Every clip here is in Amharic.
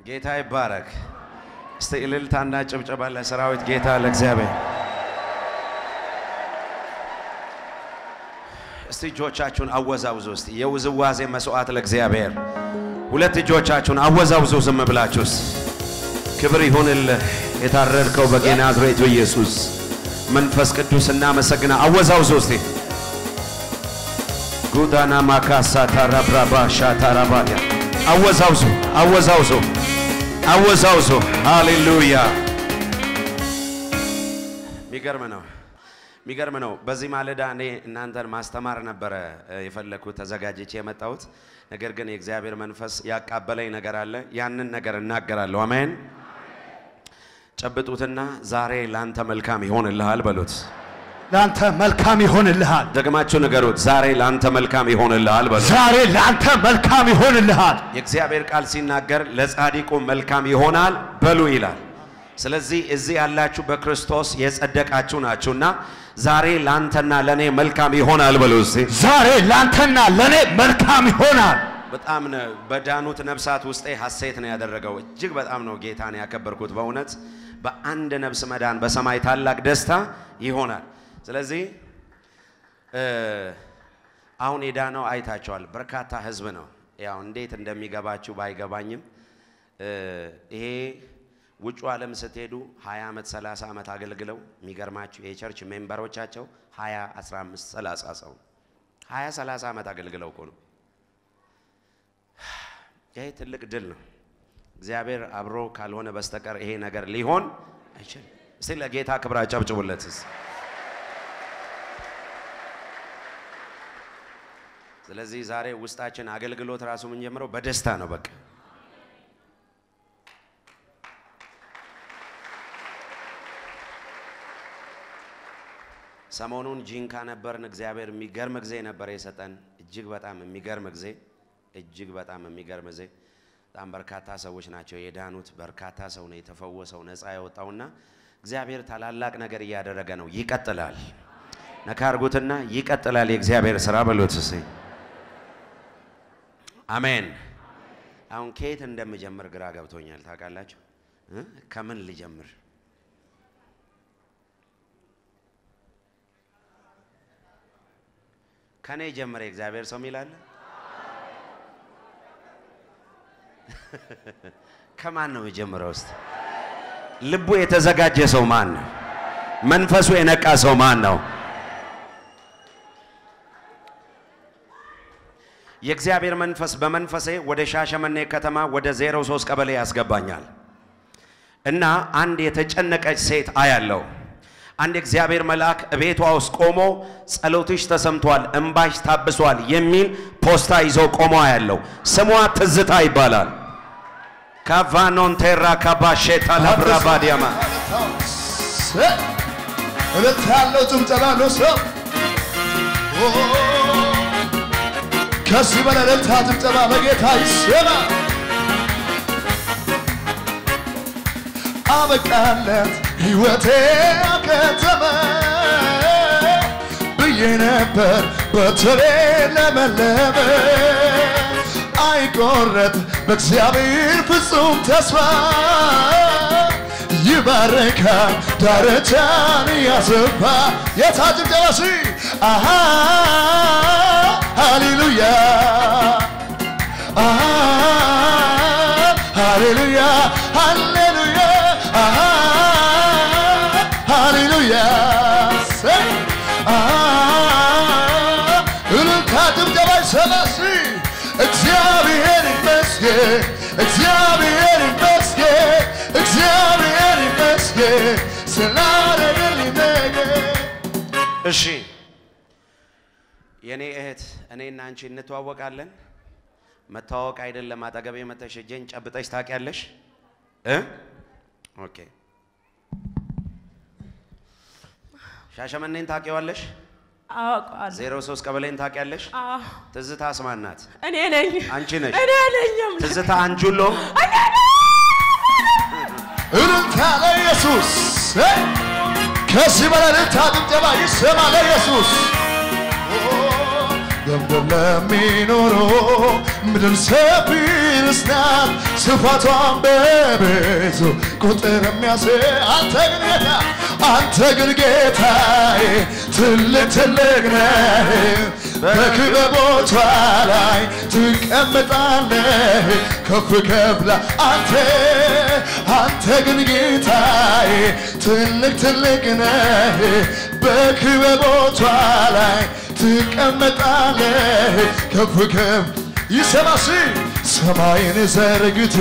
ጌታ ይባረክ። እስቲ እልልታና ጭብጨባ ለሰራዊት ጌታ ለእግዚአብሔር። እስቲ እጆቻችሁን አወዛውዙ። እስቲ የውዝዋዜ መስዋዕት ለእግዚአብሔር። ሁለት እጆቻችሁን አወዛውዙ ዝም ብላችሁስ። ክብር ይሁንልህ የታረድከው በናዝሬቱ ኢየሱስ መንፈስ ቅዱስ እናመሰግና። አወዛውዙ እስቲ ጉዳና ማካሳ ታራብራባ ሻታራባያ አወዛውዙ አወዛውዙ አወዛውዙ። ሃሌሉያ! የሚገርም ነው፣ የሚገርም ነው። በዚህ ማለዳ እኔ እናንተን ማስተማር ነበረ የፈለግኩት ተዘጋጅቼ የመጣሁት ነገር ግን የእግዚአብሔር መንፈስ ያቃበለኝ ነገር አለ። ያንን ነገር እናገራለሁ። አሜን። ጨብጡትና ዛሬ ላንተ መልካም ይሆንልሃል በሉት። ለአንተ መልካም ይሆንልሃል። ደግማችሁ ንገሩት። ዛሬ ላንተ መልካም ይሆንልሃል በሉት። ዛሬ ለአንተ መልካም ይሆንልሃል። የእግዚአብሔር ቃል ሲናገር ለጻድቁ መልካም ይሆናል በሉ ይላል። ስለዚህ እዚህ ያላችሁ በክርስቶስ የጸደቃችሁ ናችሁና ዛሬ ላንተና ለኔ መልካም ይሆናል በሉ እስቲ። ዛሬ ለአንተና ለእኔ መልካም ይሆናል። በጣም ነው በዳኑት ነፍሳት ውስጤ ሐሴት ነው ያደረገው። እጅግ በጣም ነው ጌታን ያከበርኩት። በእውነት በአንድ ነፍስ መዳን በሰማይ ታላቅ ደስታ ይሆናል። ስለዚህ እ አሁን የዳነው አይታቸዋል። በርካታ ህዝብ ነው። ያው እንዴት እንደሚገባችሁ ባይገባኝም እ ይሄ ውጩ ዓለም ስትሄዱ 20 ዓመት 30 ዓመት አገልግለው የሚገርማችሁ የቸርች ሜምበሮቻቸው 20 15 30 ሰው 20 30 ዓመት አገልግለው እኮ ነው። ይሄ ትልቅ ድል ነው። እግዚአብሔር አብሮ ካልሆነ በስተቀር ይሄ ነገር ሊሆን አይችልም። እስቲ ለጌታ ክብር አጨብጭቡለት። እስቲ ስለዚህ ዛሬ ውስጣችን አገልግሎት ራሱ የምንጀምረው በደስታ ነው። በቃ ሰሞኑን ጂንካ ነበርን። እግዚአብሔር የሚገርም ጊዜ ነበር የሰጠን። እጅግ በጣም የሚገርም ጊዜ፣ እጅግ በጣም የሚገርም ጊዜ። በጣም በርካታ ሰዎች ናቸው የዳኑት። በርካታ ሰው ነው የተፈወሰው፣ ነፃ የወጣውና እግዚአብሔር ታላላቅ ነገር እያደረገ ነው። ይቀጥላል። ነካ አድርጉትና ይቀጥላል የእግዚአብሔር ስራ በሎት እስኪ። አሜን። አሁን ከየት እንደምጀምር ግራ ገብቶኛል። ታውቃላችሁ እ ከምን ልጀምር? ከኔ ጀምረ የእግዚአብሔር ሰው ሚላለ ከማን ነው የጀምረው? ውስጥ ልቡ የተዘጋጀ ሰው ማን ነው? መንፈሱ የነቃ ሰው ማን ነው? የእግዚአብሔር መንፈስ በመንፈሴ ወደ ሻሸመኔ ከተማ ወደ 03 ቀበሌ ያስገባኛል እና አንድ የተጨነቀች ሴት አያለው። አንድ የእግዚአብሔር መልአክ ቤቷ ውስጥ ቆሞ ጸሎትሽ ተሰምቷል፣ እምባሽ ታብሷል የሚል ፖስታ ይዞ ቆሞ አያለው። ስሟ ትዝታ ይባላል። ካቫኖን ቴራ ካባሼታ ለብራባዲያማ እልልታ ያለው ጭብጨባ ነው ሰው ከዚህ በላይ እልልታ ጭብጨባ ለጌታ ይሰማ። አበቃለት ሕይወቴ አከተመ ብዬ ነበር በትሬ ለመለመ አይቆረጥ በእግዚአብሔር ፍጹም ተስፋ ይባረካል ዳርቻን ያሰፋ የታ ጭብጨባ ሲ አሃ ሃሌሉያ አሃ ሃሌሉያ ሃሌሉያ አሃ ሃሌሉያ ሰይ አሃ እልልታ ጭብጨባ ይሰማሲ እግዚአብሔር ይመስገን እግዚአብሔር ይመስገን እግዚአብሔር ይመስገን ስላደረገልኝ ነገር እሺ የኔ እህት እኔና አንቺ እንተዋወቃለን። መተዋወቅ አይደለም አጠገቤ መተሽ እጄን ጨብጠሽ ታውቂያለሽ እ ኦኬ ሻሸመኔን ታውቂዋለሽ? አውቀዋለሁ። ዜሮ ሶስት ቀበሌን ታውቂያለሽ? አዎ፣ ትዝታ ስማን ናት። እኔ ነኝ። አንቺ ነሽ። እኔ ነኝም። ትዝታ አንጁሎ እልልታ ለኢየሱስ ከዚህ በላይ እልልታ ጭብጨባ ይሰማ ለኢየሱስ በምድር ለሚኖሩ ምድር ሰፊ ናት፣ ስፋቷን በብዙ ቁጥር የሚያስ አንተ ግን ጌታ አንተ ግን ጌታዬ ትልቅ ትልቅ ነህ በክበቦቿ ላይ ትቀመጣለህ ከፍ ከፍላ አንተ አንተ ግን ጌታዬ ትልቅ ትልቅ ነህ በክበቦቿ ላይ ትቀመጣለህ ከፍ ከፍ ይሰማሲ ሰማይን ዘርግቴ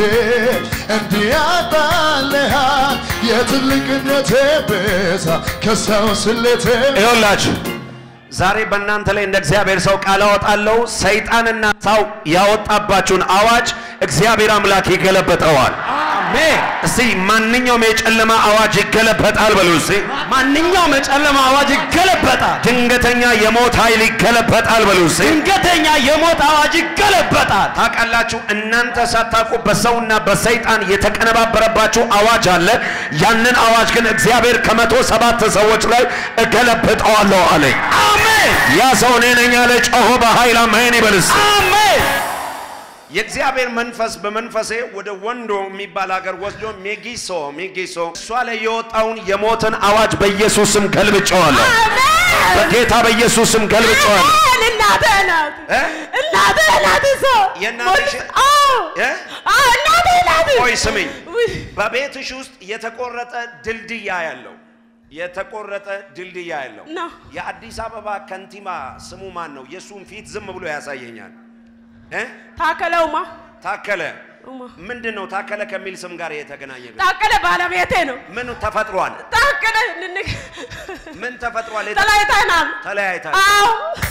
እንዲያጣልሃል የትልቅነቴ ብዛ ከሰው ስሌቴ ይኸውላችሁ ዛሬ በእናንተ ላይ እንደ እግዚአብሔር ሰው ቃል አወጣለሁ። ሰይጣንና ሰው ያወጣባችሁን አዋጅ እግዚአብሔር አምላክ ይገለበጠዋል። አሜን። እስቲ ማንኛውም የጨለማ አዋጅ ይገለበጣል በሉ እስቲ። ማንኛውም የጨለማ አዋጅ ይገለበጣል። ድንገተኛ የሞት ኃይል ይገለበጣል በሉ እስቲ። ድንገተኛ የሞት አዋጅ ይገለበጣል። ታውቃላችሁ እናንተ ሳታውቁ በሰውና በሰይጣን የተቀነባበረባችሁ አዋጅ አለ። ያንን አዋጅ ግን እግዚአብሔር ከመቶ ሰባት ሰዎች ላይ እገለብጠዋለሁ አለኝ። አሜን ያ ሰው እኔ ነኝ ያለ ጮሆ በኃይል አሜን ይበልስ። አሜን። የእግዚአብሔር መንፈስ በመንፈሴ ወደ ወንዶ የሚባል ሀገር ወስዶ ሜጊሶ ሜጊሶ እሷ ላይ የወጣውን የሞትን አዋጅ በኢየሱስም ገልብጨዋለሁ። በጌታ በኢየሱስም ገልብጨዋለሁ። እናቴ ናት እ? እናቴ ናት እሷ የእናትሽ አዎ እ? አዎ እናቴ ናት ቆይ ስሚኝ፣ ውይ፣ በቤትሽ ውስጥ የተቆረጠ ድልድያ ያለው የተቆረጠ ድልድያ ያለው ነው። የአዲስ አበባ ከንቲባ ስሙ ማን ነው? የእሱን ፊት ዝም ብሎ ያሳየኛል። እ? ታከለውማ ታከለ ኡማ ምንድን ነው? ታከለ ከሚል ስም ጋር የተገናኘ ግን ታከለ ባለቤቴ ነው ምን ተፈጥሯል? ታከለ ንንግ ምን ተፈጥሯል? የተ- ተለያይተናል ተለያይታል። አዎ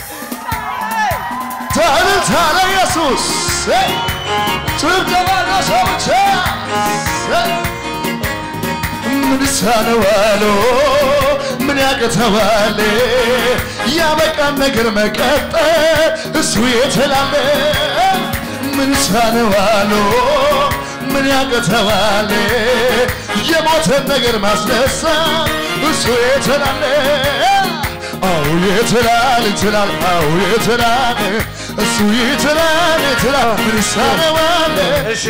ታልታ ለኢየሱስ ጭብጨባ ለሰው ብቻ ምን ይሳነዋል ምን ያቅተዋል ያበቃን ነገር መቀጠል እሱ የተላለ ምን ይሳነዋል ምን ያቅተዋል የሞተን ነገር ማስነሳት እሱ የተላለ አው ይትላል ይትላል አው ይትላል እሱ ይትላል ይትላል ምን ይሳነዋል እሺ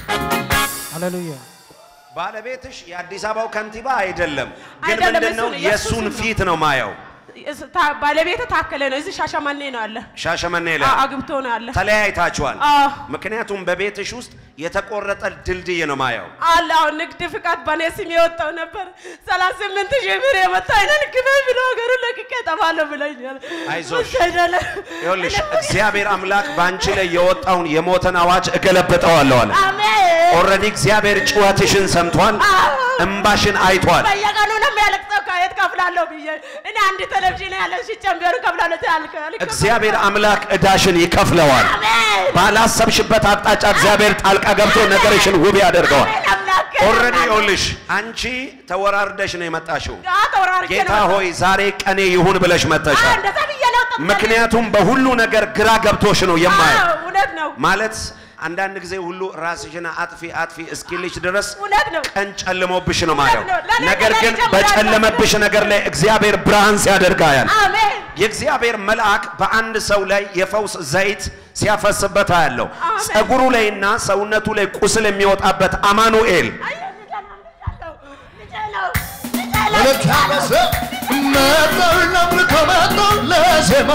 ሃሌሉያ ባለቤትሽ የአዲስ አበባው ከንቲባ አይደለም፣ ግን አይደለም፣ ምንድን ነው እሱ ነው፣ የእሱን የእሱ ነው። ፊት ነው ማየው። እስ- ታ- ባለቤቴ ታከለ ነው እዚህ ሻሸመኔ ነው አለ ሻሸመኔ ላይ አዎ፣ አግብቶ ነው አለ ተለያይታችኋል። አዎ ምክንያቱም በቤትሽ ውስጥ የተቆረጠ ድልድይ ነው ማየው። አለ አሁን ንግድ ፍቃድ በእኔ ስም የወጣው ነበር ሰላሳ ስምንት ሺህ ብር የመጣ አይነን ክበብ ብሎ ሀገሩን ለቅቄ እጠፋለሁ ብለኛል። አይዞሽ። እሱ አይደለም። ይኸውልሽ እግዚአብሔር አምላክ በአንቺ ላይ የወጣውን የሞተን አዋጅ እገለብጠዋለሁ አለ። አሜን። ኦልሬዲ እግዚአብሔር ጩኸትሽን ሰምቷል፣ አዎ። እምባሽን አይቷል። በየቀኑ ነው የሚያለቅሰው። ከየት ከፍላለሁ ብዬ እኔ አንድ ቴሌቪዥን ያለ ሽጨም ቢሆን ከፍላለሁ ትላልክ እግዚአብሔር አምላክ እዳሽን ይከፍለዋል። አሜን። ባላሰብሽበት አቅጣጫ እግዚአብሔር ጣልቃ ገብቶ ነገርሽን ውብ ያደርገዋል። አሜን አምላክ ኦልሬዲ ይኸውልሽ አንቺ ተወራርደሽ ነው የመጣሽው። አዎ፣ ተወራርጄ ጌታ ነው ሆይ ዛሬ ቀኔ ይሁን ብለሽ አዎ፣ መጥተሻል። እንደዛ ብዬ ነው ጠብቀኝ። ምክንያቱም በሁሉ ነገር ግራ ገብቶሽ ነው የማየው። አዎ፣ እውነት ነው ማለት አንዳንድ ጊዜ ሁሉ ራስሽን አጥፊ አጥፊ እስኪልሽ ድረስ እውነት ነው ቀን ጨልሞብሽ ነው ማየው። ነው። ለኔ ነገር ለኔ ግን ጀምሮ በጨለመብሽ ነገር ላይ እግዚአብሔር ብርሃን ሲያደርጋያል። አሜን የእግዚአብሔር መልአክ በአንድ ሰው ላይ የፈውስ ዘይት ሲያፈስበት ያለው አሜን። ጸጉሩ ላይና ሰውነቱ ላይ ቁስል የሚወጣበት አማኑኤል አየህ፣ ልጄ ነው፣ ልጄ ነው፣ ልጄ ነው፣ ልጄ ነው። ለታመሰ መጣው ለምልኮ መጣው ለዜማ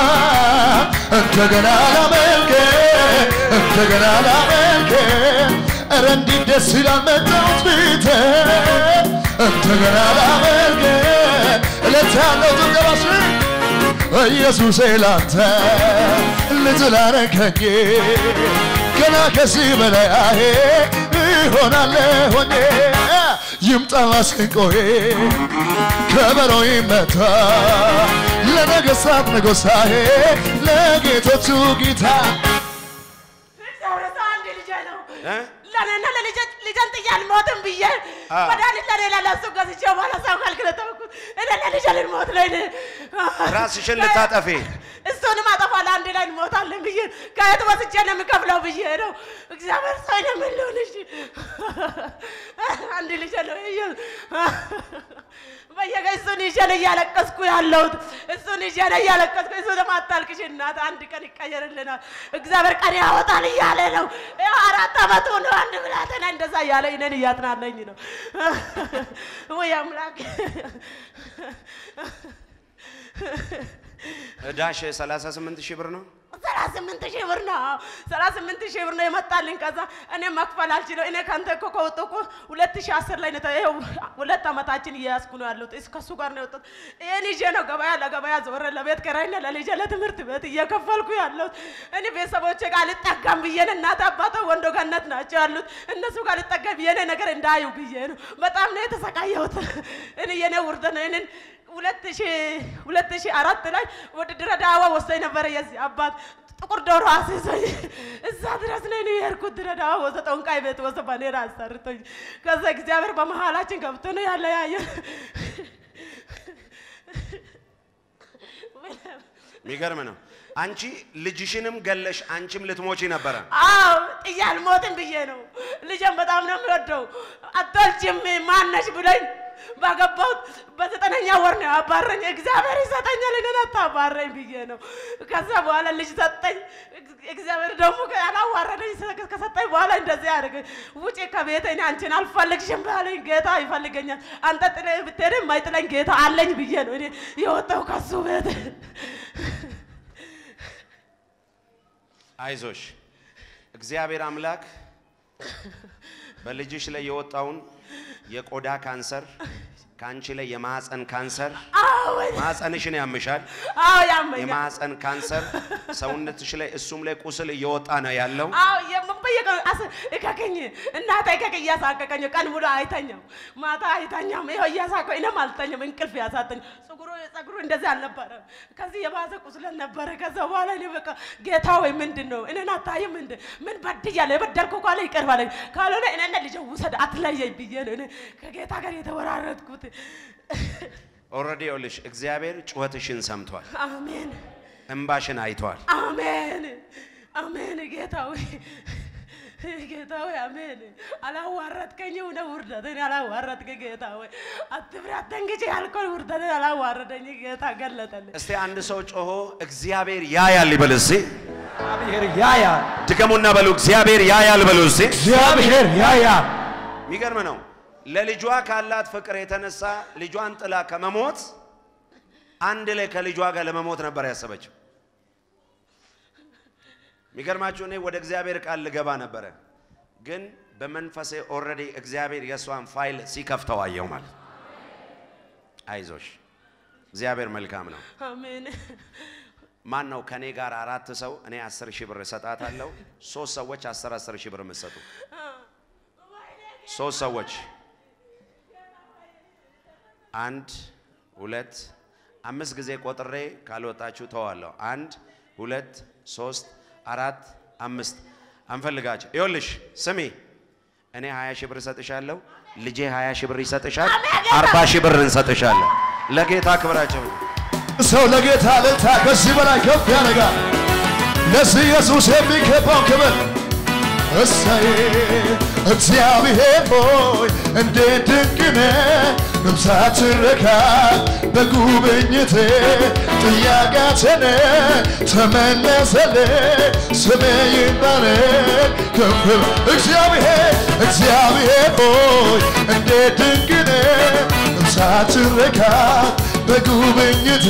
እንደገና ላመልክ እንደገና ላመልክ ኧረ እንዴት ደስ ይላል መጣሁት ፊት እንደገና ላመልክ እለት ያለው ጭብጨባሽ ኢየሱሴ ላንተ ልጅ ላረከኝ ገና ከዚህ በላይ አሄ ይሆናል ሆኜ ይምጣ ማስንቆዬ ከበሮ ይመታ ለነገሥታት ንጉሣዬ ለጌቶቹ ጌታ እግዚአብሔር ሰው አንድ ልጄ ነው። እ? ለእኔና ለልጄ- ልጄን ጥዬ አልሞትም ብዬ አ። መድኃኒት ለሌላ ለእሱ ገዝቼ በኋላ ሰው ከልክለ ተውኩት። እኔ ለልጄ ልንሞት ነው። እኔ ራስሽን ልታጠፊ እሱንም አጠፋለሁ፣ አንድ ላይ እንሞታለን አልከፍልም ብዬ ከየት ወስጄ ነው የምከፍለው ብዬ ነው። እግዚአብሔር ሰው ነው የምለው ልጅ አንድ ልጅ ነው በየቀ እሱን ይዤ ነው እያለቀስኩ ያለሁት። እሱን ይዤ ነው እያለቀስኩ እሱ ደግሞ አታልቅሽ እናት፣ አንድ ቀን ይቀየርልናል እግዚአብሔር ቀን ያወጣል እያለ ነው። ያው አራት አመቱ ነው። አንድ ብላቴና እንደዛ እያለ እኔን እያጽናናኝ ነው። ወይ አምላክ እዳሽ 38 ሺህ ብር ነው። ሰላሳ ስምንት ሺህ ብር ነው። ሰላሳ ስምንት ሺህ ብር ነው የመጣልኝ። ከዛ እኔ መክፈል አልችለው። እኔ ከአንተ እኮ ከወጡ እኮ ሁለት ሺህ አስር ላይ ነው። ይኸው ሁለት ዓመታችን እየያዝኩ ነው ያለሁት። እስ- ከእሱ ጋር ነው የወጡት። ይህን ይዤ ነው ገበያ ለገበያ ዞረ ለቤት ኪራይና ለልጄ ለትምህርት ቤት እየከፈልኩ ያለሁት። እኔ ቤተሰቦቼ ጋር ልጠጋም ብዬ ነው። እናት አባቶ ወንዶ ገነት ናቸው ያሉት። እነሱ ጋር ልጠጋም ብዬ ነው ነገር እንዳዩ ብዬ ነው። በጣም ነው የተሰቃየሁት። እኔ የኔ ውርደት ነው። እኔን ሁለት ሺህ ሁለት ሺህ አራት ላይ ወደ ድሬዳዋ ወስደኝ ነበረ የዚህ አባት ጥቁር ዶሮ አስይዞኝ እዛ ድረስ ነው እኔ የሄድኩት። ድሬዳዋ ወሰ ጠንቋይ ቤት ወሰ ባኔራ አሰርቶኝ ከዛ እግዚአብሔር በመሀላችን ገብቶ ነው ያለያየ የሚገርም ነው። አንቺ ልጅሽንም ገለሽ አንቺም ልትሞቺ ነበረ። አዎ ጥዬ አልሞትም ብዬ ነው። ልጄን በጣም ነው የሚወደው። አትወልጂም ማነሽ ብሎኝ ባገባሁት በዘጠነኛ ወር ነው ያባረኝ። እግዚአብሔር ይሰጠኛል እኔን አታባረኝ ብዬ ነው። ከዛ በኋላ ልጅ ሰጠኝ። እግዚአብሔር ደግሞ ያላዋረደኝ ከሰጠኝ በኋላ እንደዚህ አድርገኝ፣ ውጪ ከቤት እኔ አንቺን አልፈልግሽም ባለኝ ጌታ ይፈልገኛል። አንተ ጥለህ ብትሄድም የማይጥለኝ ጌታ አለኝ ብዬ ነው እኔ የወጣው ከሱ ቤት። አይዞሽ እግዚአብሔር አምላክ በልጅሽ ላይ የወጣውን የቆዳ ካንሰር ከአንቺ ላይ የማህፀን ካንሰር አዎ ማህፀንሽን ያምሻል። አዎ ያመኛል። የማህፀን ካንሰር ሰውነትሽ ላይ እሱም ላይ ቁስል እየወጣ ነው ያለው። አዎ የምበየቀ አስ እከከኝ እናቴ እከክ እያሳቀቀኝ ቀን ሙሉ አይተኛም፣ ማታ አይተኛም። ይኸው እያሳቀኝ እኔም አልተኛም፣ እንቅልፍ ያሳጠኝ። ፀጉሩ ፀጉሩ እንደዚህ አልነበረም፣ ከዚህ የባሰ ቁስለት ነበረ። ከዛ በኋላ እኔ በቃ ጌታ ወይ ምንድን ነው እኔን አታይም እንደ ምን በድያለሁ? የበደልኩ ካለ ይቅር በለኝ፣ ካልሆነ እኔና ልጄ ውሰድ አትለየኝ ብዬ ነው እኔ ከጌታ ጋር የተወራረድኩት። ኦልሬዲ ይኸውልሽ እግዚአብሔር ጩኸትሽን ሰምቷል፣ አሜን እንባሽን አይቷል። አሜን አሜን። ጌታ ሆይ ጌታ ሆይ አሜን። አላዋረድከኝም ነው ውርደትን አላዋረድከ ጌታ ሆይ አትፍሪ አትደንግጪ ያልከው ውርደትን አላዋረደኝ ጌታ ገለጠልኝ። እስቲ አንድ ሰው ጮሆ እግዚአብሔር ያያል ይበል እስቲ። እግዚአብሔር ያያል። ድገሙና በሉ እግዚአብሔር ያያል በሉ እስቲ። እግዚአብሔር ያያል። የሚገርም ነው። ለልጇ ካላት ፍቅር የተነሳ ልጇን ጥላ ከመሞት አንድ ላይ ከልጇ ጋር ለመሞት ነበር ያሰበችው። የሚገርማችሁ እኔ ወደ እግዚአብሔር ቃል ልገባ ነበረ፣ ግን በመንፈሴ ኦልሬዲ እግዚአብሔር የእሷን ፋይል ሲከፍተው አየው ማለት ነው። አይዞሽ እግዚአብሔር መልካም ነው። አሜን ማን ነው ከኔ ጋር አራት ሰው እኔ አስር ሺህ ብር እሰጣታለሁ። ሶስት ሰዎች አስር አስር ሺህ ብር የምትሰጡ ሶስት ሰዎች አንድ ሁለት አምስት ጊዜ ቆጥሬ ካልወጣችሁ ተዋለሁ። አንድ ሁለት ሶስት አራት አምስት አንፈልጋቸው። ይኸውልሽ ስሚ፣ እኔ ሀያ ሺህ ብር እሰጥሻለሁ። ልጄ ሀያ ሺህ ብር ይሰጥሻል። አርባ ሺህ ብር እንሰጥሻለን። ለጌታ ክብራቸው ሰው ለጌታ ልልታ ከዚህ በላይ ከፍ ያደርጋል። ለዚህ ኢየሱስ የሚገባው ክብር እሰይ እግዚአብሔር ሆይ እንዴት ድንቅ ነህ! ነፍሳችን ረካል በጉብኝት ጥያቄያችን ተመለሰልን። ስምህ ይባረክ ከፍ እግዚአብሔር እግዚአብሔር ሆይ እንዴት ድንቅ ነህ! ነፍሳችን ረካል በጉብኝት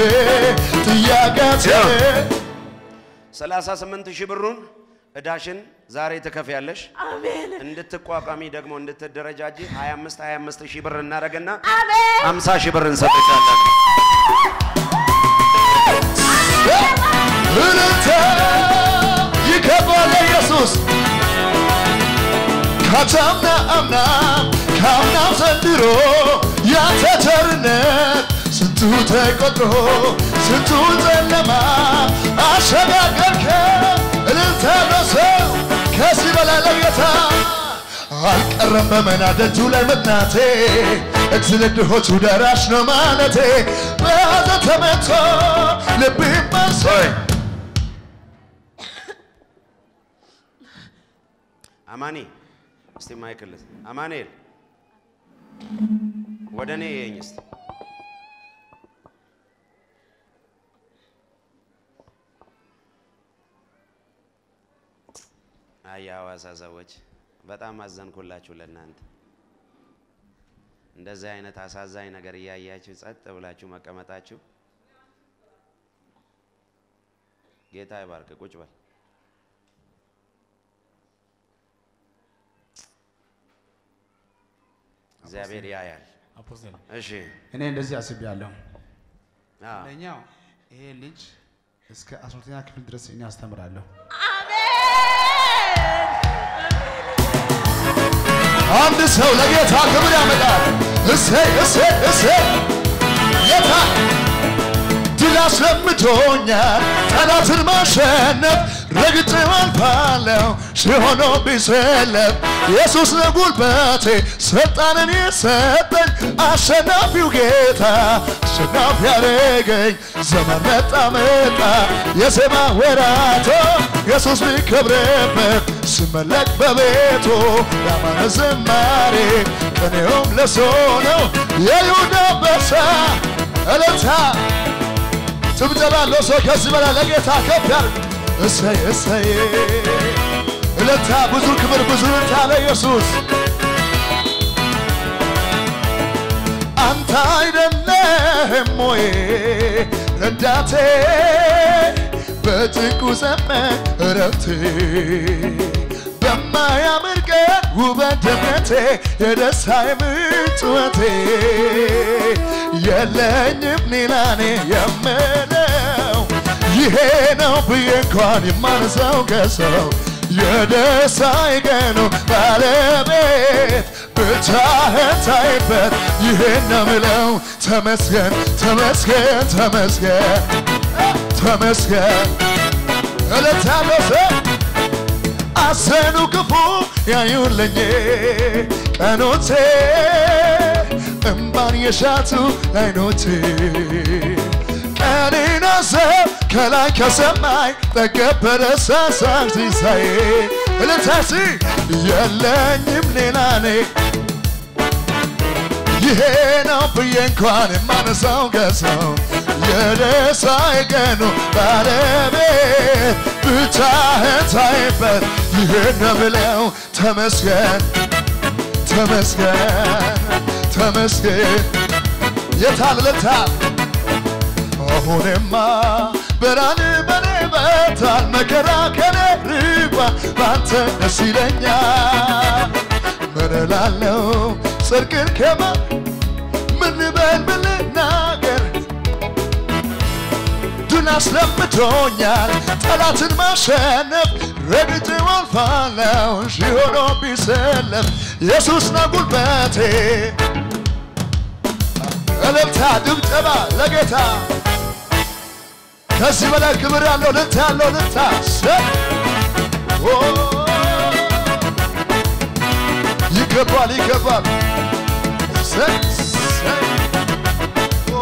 ጥያቄያችን 38 ሺህ ብሩን እዳሽን ዛሬ ትከፍያለሽ። አሜን እንድትቋቋሚ ደግሞ እንድትደረጃጂ 25 25 ሺህ ብር እናደርግና አሜን 50 ሺህ ብር እንሰጥሻለን። እልልታ ይገባል ኢየሱስ ካቻምና አምና ከአምናም ዘንድሮ ያንተ ቸርነት ስንቱ ተቆጥሮ ስንቱ ጨለማ አሸጋገርከ እልልታ ነው ሰው ከዚህ በላይ ለጌታ አልቀረም በመና ደጁ ላይ መጥናቴ እግዝል ድሆቹ ደራሽ ነው ማለቴ በያዘ ተመቶ ልብ መልሶ አማኒ እስቲ ማይክል አማኑኤል ወደ እኔ የኝ እስቲ አይ የሐዋሳ ሰዎች በጣም አዘንኩላችሁ ለእናንተ እንደዚህ አይነት አሳዛኝ ነገር እያያችሁ ጸጥ ብላችሁ መቀመጣችሁ ጌታ ይባርክ ቁጭ በል እግዚአብሔር ያያል አፖስቶል እሺ እኔ እንደዚህ አስቤያለሁ። አዎ አንደኛው ይሄ ልጅ እስከ አስራ ሁለተኛ ክፍል ድረስ እኔ አስተምራለሁ። አንድ ሰው ለጌታ ክብር ያመጣል። እሰይ እሰይ እሰይ ጌታ ድል አስለምዶኛል ጠላትን ማሸነፍ ረግጬ አልፋለሁ ሲሆኖ ቢሰለፍ ኢየሱስ ነው ጉልበቴ ስልጣንን የሰጠኝ አሸናፊው ጌታ አሸናፊ ያደረገኝ ዘመን መጣ መጣ የዜማ ወራቶ ኢየሱስ ቢከብርበት ስመለክ በቤቱ ያማረ ዝማሬ ቅኔውም ለሱ ነው የይሁዳ አንበሳ እልልታ ጭብጨባ አለው ሰው ከዚህ በላይ ለጌታ ከፍ ያርግ። እሰይ እሰይ እልልታ ብዙ ክብር ብዙ እልልታ ለኢየሱስ። አንተ አይደለህም ወይ ረዳቴ በጭንቁ ዘመን እረፍቴ በማያምር ቀን ውበት ደምቀቴ የደስታዬ ምንጭ ውበቴ የለኝም ሌላ እኔ የምለው ይሄ ነው ብዬ እንኳን የማነሳው ከሰው የደስታዬ ቀኑ ባለቤት ብቻህን ታይበት ይሄን ነው ምለው ተመስገን ተመስገን ተመስገን ተመስገን እለታለሁ ሰው አዘኑ ክፉ ያዩልኝ ቀኖቼ እምባን የሻቱ አይኖቼ ቀኔን አሰብ ከላይ ከሰማይ ጠገብ በደሳሳን ሲሳዬ እልልታሲ የለኝም ሌላ እኔ ይሄ ነው ብዬ እንኳን የማነሳው ከሰው የደስታዬ ቀኑ ባለቤት ብቻህን ታይበት ይሄን ነው ብለው ተመስገን ተመስገን ተመስገን የታልለታ አሁንማ ብርሃን በኔ በርቷል መከራ ከኔ ርቋል ባንተ ደስ ይለኛል ምን እላለሁ ጽድቅን ከማ ምን ልበል ምን ልናገር ድል አስለምዶኛል ጠላትን ማሸነፍ ረግጬው አልፋለሁ ሺህ ሆኖ ቢሰለፍ ኢየሱስ ነው ጉልበቴ እልልታ ድብጨባ ለጌታ ከዚህ በላይ ክብር ያለው ልልታ ያለው ልልታ ሰ- ኦ፣ ይገባል ይገባል ሰ- ሰ- ኦ፣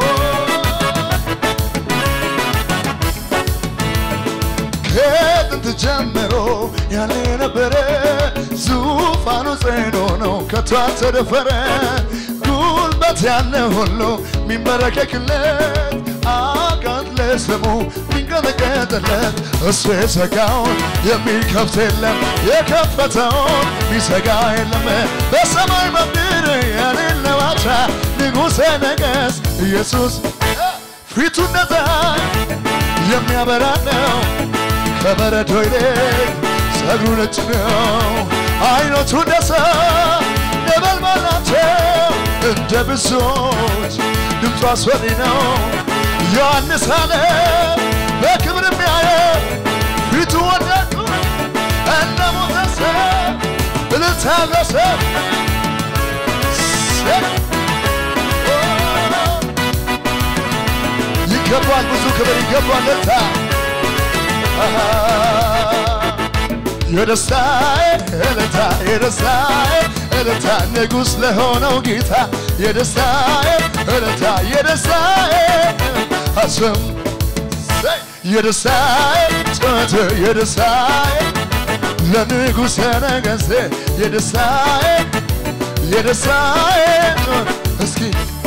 ከጥንት ጀምሮ ያለ ነበረ ዙፋኑ ጽኑ ነው ከቶ አልተደፈረ ጉልበት ያለ ሁሉ ሚንበረከክለት አጋት ለስሙ ሚንቀጠቀጥለት እሱ የዘጋውን የሚከፍት የለም የከፈተውን ሚዘጋ የለም በሰማይ በምድር የሌለው አቻ ንጉሠ ነገሥት ኢየሱስ ፊቱ እንደ ፀሐይ የሚያበራ ነው ከበረዶ ይልቅ ጸጉሩ ነጭ ነው። አይኖቹ እንደ እሳት ነበልባል ናቸው። እንደ ብዙዎች ድምፁ አስፈሪ ነው። ዮሐንስ አለ በክብር የሚያየው ፊቱ ወደቁ እንደ ሞተ ሰው እልልታ ያለው ሰው ይገባል፣ ብዙ ክብር ይገባል። እልልታ የደስታዬ እልልታ የደስታዬ እልልታ ንጉሥ ለሆነው ጌታ የደስታዬ እልልታ የደስታዬ አስም የደስታዬ ጩኸት የደስታዬ ለንጉሠ ነገሥቴ የደስታዬ የደስታዬ እስኪ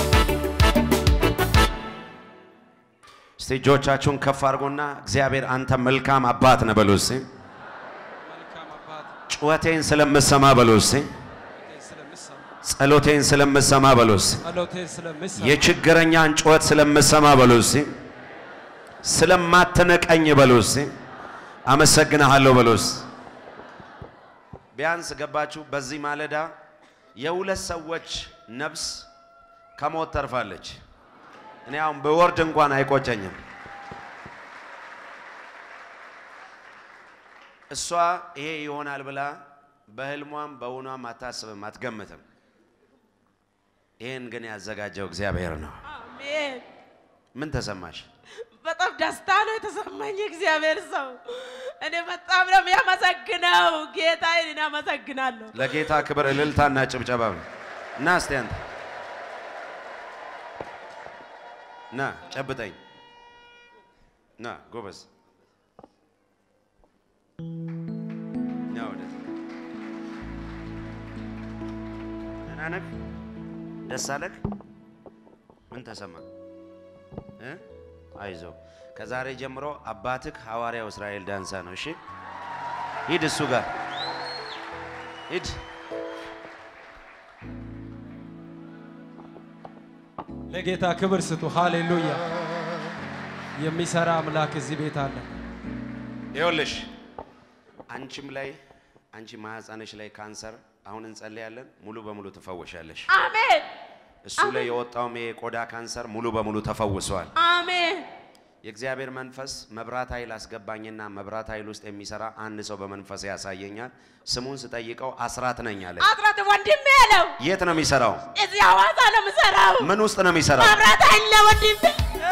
እስቲ እጆቻችሁን ከፍ አድርጎና እግዚአብሔር አንተ መልካም አባት ነህ በሉ እስቲ። ጩኸቴን ስለምሰማ በሉ እስቲ። ጸሎቴን ስለምሰማ በሉ እስቲ። ጸሎቴን ስለምሰማ የችግረኛን ጩኸት ስለምሰማ በሉ እስቲ። ስለማትንቀኝ በሉ እስቲ። አመሰግንሃለሁ በሉ እስቲ። ቢያንስ ገባችሁ። በዚህ ማለዳ የሁለት ሰዎች ነፍስ ከሞት ተርፋለች። እኔ አሁን በወርድ እንኳን አይቆጨኝም። እሷ ይሄ ይሆናል ብላ በህልሟም በእውኗም አታስብም፣ አትገምትም። ይህን ግን ያዘጋጀው እግዚአብሔር ነው። አሜን። ምን ተሰማሽ? በጣም ደስታ ነው የተሰማኝ። እግዚአብሔር ሰው እኔ በጣም ነው የሚያመሰግነው ጌታዬን እኔ አመሰግናለሁ። ለጌታ ክብር እልልታና ጭብጨባ ነው። እና እስቲ አንተ ና ጨብጠኝ፣ ና ጎበዝ፣ ና ወደዚህ። ደህና ነህ? ደስ አለህ? ምን ተሰማ? እ? አይዞህ። ከዛሬ ጀምሮ አባትህ ሐዋርያው እስራኤል ዳንሳ ነው። እሺ፣ ሂድ እሱ ጋር ሂድ። ለጌታ ክብር ስጡ። ሃሌሉያ! የሚሰራ አምላክ እዚህ ቤት አለ። ይኸውልሽ አንቺም ላይ አንቺ ማህፀንሽ ላይ ካንሰር አሁን እንጸልያለን፣ ሙሉ በሙሉ ትፈወሻለሽ። አሜን እሱ ላይ የወጣውም ይሄ የቆዳ ካንሰር ሙሉ በሙሉ ተፈውሷል። አሜን የእግዚአብሔር መንፈስ መብራት ኃይል አስገባኝና መብራት ኃይል ውስጥ የሚሰራ አንድ ሰው በመንፈስ ያሳየኛል። ስሙን ስጠይቀው አስራት ነኝ አለ። አስራት ወንድሜ ያለው የት ነው የሚሰራው? እዚህ ሐዋሳ ነው የምሰራው። ምን ውስጥ ነው የሚሰራው? መብራት አለ ወንድሜ።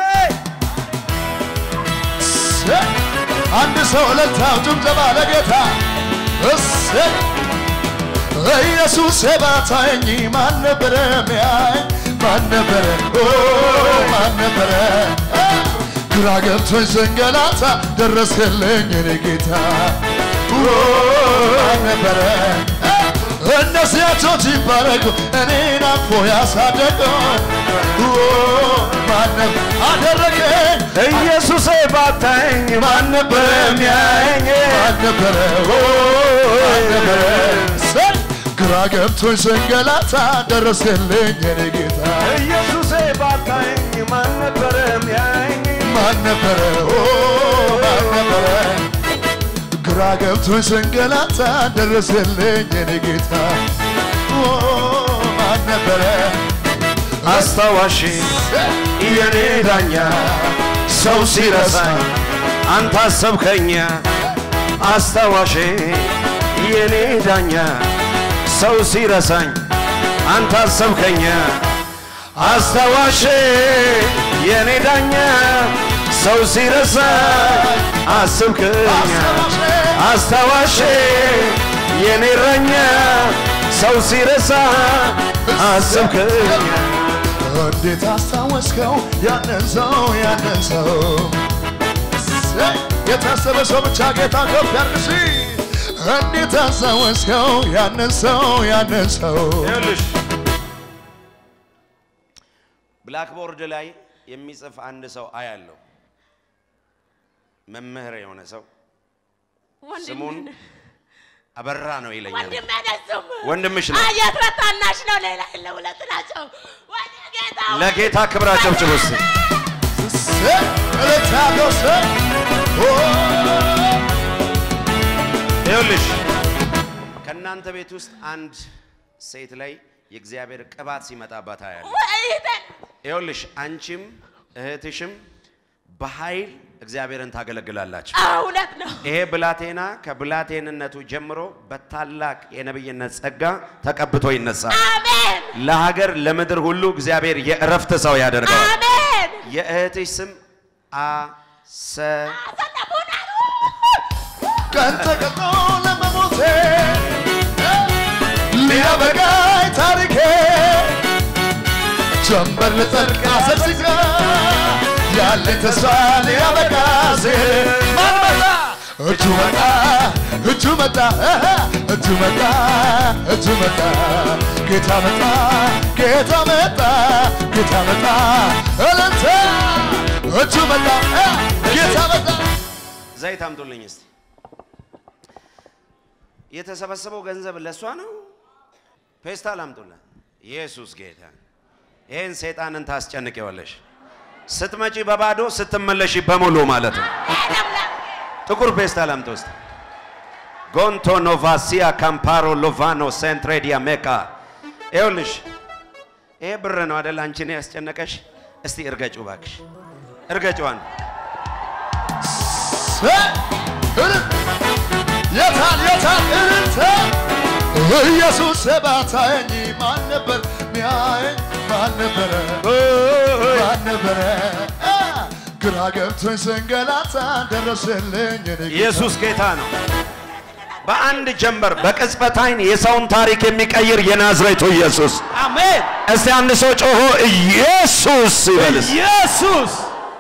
አንድ ሰው እልልታው ጭብጨባ ለጌታ እሰይ ኢየሱስ ባታየኝ ማን ነበረ ሚያይ ማን ነበረ ኦ ማን ነበረ ግራ ገብቶኝ ስንገላታ ደረስክልኝ እኔ ጌታ ኦ ማን ነበረ እነዚያ ቶች ይባረኩ እኔን አቅፎ ያሳደገው ኦ ማን ነበር አደረገኝ ኢየሱሴ ባታኝ ማን ነበረ የሚያየኝ? ማን ነበረ? ኦ ማን ነበረ? ሰይ! ግራ ገብቶኝ ስንገላታ ደረስክልኝ የኔ ጌታ ኢየሱሴ ባታኝ ማን ነበረ የሚያየኝ? ማን ነበረ? ኦ ማን ነበረ? ግራ ገብቶኝ ስንገላታ ደረስክልኝ የኔ ጌታ ኦ ማን ነበረ? አስታዋሽ የኔ ዳኛ ሰው ሲረሳኝ አንተ አሰብከኛ አስታዋሽ የኔ ዳኛ ሰው ሲረሳኝ አንተ አሰብከኛ አስታዋሽ የኔ ዳኛ ሰው ሲረሳኝ አስብከኛ አስታዋሽ የኔ እረኛ ሰው ሲረሳ አስብከኛ እንዴት አስታወስከው ያንን ሰው ያንን ሰው እሰይ! የታሰበ ሰው ብቻ ጌታ ከፍ ያርግሲ እንዴት አስታወስከው ያንን ሰው ያንን ሰው ይኸውልሽ ብላክቦርድ ላይ የሚጽፍ አንድ ሰው አያለው። መምህር የሆነ ሰው ስሙን ወንድሜ አበራ ነው ይለኛል። ወንድሜ ነው ስሙ። ወንድምሽ ነው። አየት ታናሽ ነው። ሌላ የለ ሁለት ናቸው። ወደ ጌታ ለጌታ ክብር አጨብጭቡ እስቲ። እሰይ! እልልታ ያለው እሰይ! ኦ! ይኸውልሽ ከእናንተ ቤት ውስጥ አንድ ሴት ላይ የእግዚአብሔር ቅባት ሲመጣባት አያለሁ። ወይተን ይኸውልሽ አንቺም እህትሽም በኃይል እግዚአብሔርን ታገለግላላችሁ። እውነት ነው። ይሄ ብላቴና ከብላቴንነቱ ጀምሮ በታላቅ የነብይነት ጸጋ ተቀብቶ ይነሳል። አሜን ለሀገር ለምድር ሁሉ እግዚአብሔር የእረፍት ሰው ያደርገዋል። አሜን። የእህትሽ ስም አሰ አሰለፉና ቀን ተቀጥሮ ለመሞቴ ሊያበቃኝ ታሪኬ ጀንበር ልጠልቅ አሰስጋ ያለ ተስፋ ሊያበቃ ሲል ማን መጣ? እጁ መጣ እጁ መጣ እህ፣ እጁ መጣ እጁ መጣ ጌታ መጣ ጌታ መጣ ጌታ መጣ እልልታ እጁ መጣ እህ፣ ጌታ መጣ ዘይት አምጡልኝ እስቲ። የተሰበሰበው ገንዘብ ለእሷ ነው። ፌስታል አምጡላት። ኢየሱስ ጌታ። ይህን ሰይጣንን ታስጨንቂዋለሽ። ስትመጪ በባዶ ስትመለሺ በሙሉ ማለት ነው። ጥቁር ፌስታል አምጡ እስቲ። ጎንቶ ኖቫሲያ ካምፓሮ ሎቫኖ ሴንትሬዲያ ሜካ። ይኸውልሽ ይሄ ብር ነው አደል አንቺን ያስጨነቀሽ? እስቲ እርገጩ ባክሽ፣ እርገጩዋን የታል የታል እልልታ ኢየሱስ ባታየኝ ማን ነበር ሚያየኝ ማን ነበረ ማን ነበረ አ፣ ግራ ገብቶኝ ስንገላታ ደረሰልኝ እኔ ጌታ። ኢየሱስ ጌታ ነው። በአንድ ጀንበር በቅጽበት ዓይን የሰውን ታሪክ የሚቀይር የናዝሬቱ ኢየሱስ። አሜን። እስቲ አንድ ሰው ጮሆ ኢየሱስ ይበልስ። ኢየሱስ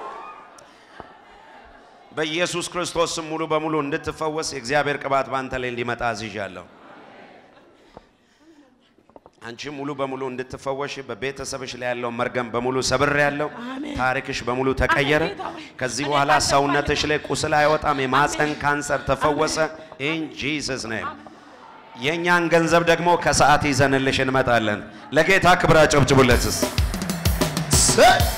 በኢየሱስ ክርስቶስ ስም ሙሉ በሙሉ እንድትፈወስ የእግዚአብሔር ቅባት በአንተ ላይ እንዲመጣ አዝዣለሁ። አንቺ ሙሉ በሙሉ እንድትፈወሽ በቤተሰብሽ ላይ ያለው መርገም በሙሉ ሰብር ያለው አሜን። ታሪክሽ በሙሉ ተቀየረ። አሜን ጌታ ሆይ። ከዚህ እኔ በኋላ ካንተ ሰውነትሽ ላይ ቁስል አይወጣም። የማፀን አሜን። ካንሰር ተፈወሰ። ኢን ጂሰስ ኔም። የእኛን ገንዘብ ደግሞ ከሰዓት ይዘንልሽ እንመጣለን። ለጌታ ክብር አጨብጭቡለትስ። ሰይ